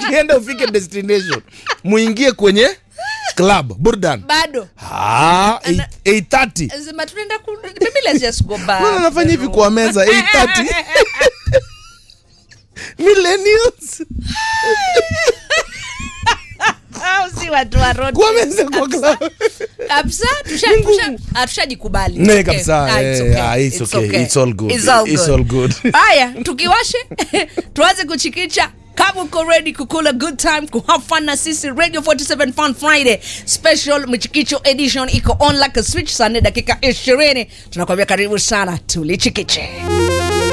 ukienda ufike destination muingie kwenye club burdan bado Ah, eight- 8:30 sema tunaenda ku maybe let's just go back Mbona nafanya hivi kwa meza 8:30 millennials Au si watu wa road kwa meza kwa club kabisa tusha- Ni ngumu. tusha- ah, tushajikubali Ne, It's okay. kabisa, Ah, it's eh, okay. ah, it's It's okay. okay. It's all good. It's all It's good. all good. haya tukiwashe tuanze kuchikicha kama uko ready kukula good time kuhave fun na sisi radio 47 fun friday special mchikicho edition iko on like a switch saa nne dakika 20 tunakwambia karibu sana tulichikiche